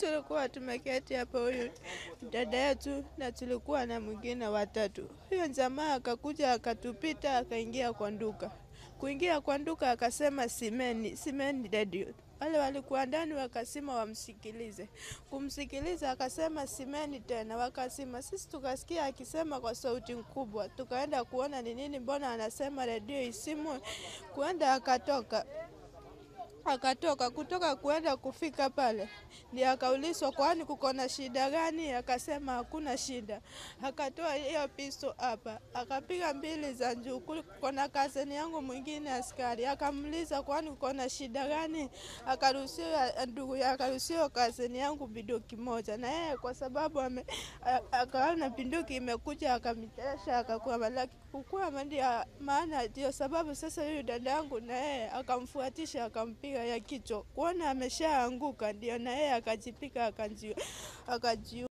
tulikuwa tumeketi hapo, huyu dada yetu na tulikuwa na mwingine watatu. Huyo jamaa akakuja akatupita, akaingia kwa duka. Kuingia kwa duka akasema simeni, simeni redio. Wale walikuwa ndani wakasema wamsikilize. Kumsikiliza akasema simeni tena, wakasema. Sisi tukasikia akisema kwa sauti kubwa, tukaenda kuona ni nini, mbona anasema redio isimwe. Kuenda akatoka akatoka kutoka kuenda kufika pale, ndio akaulizwa kwani kuko na shida gani? Akasema hakuna shida. Akatoa hiyo pisto hapa, akapiga mbili za juu. Kuko na kazeni yangu mwingine askari, akamuliza kwani kuko na shida gani? Akaruhusiwa ndugu ya akaruhusiwa kazeni yangu biduki moja, na yeye kwa sababu ame, akaona binduki imekuja akamtesha, akakwama, lakini kukwama ndio maana, ndio sababu sasa huyu dada yangu na yeye akamfuatisha akampiga ya kichwa, kuona ameshaanguka, ndio na yeye akajipika akajiua.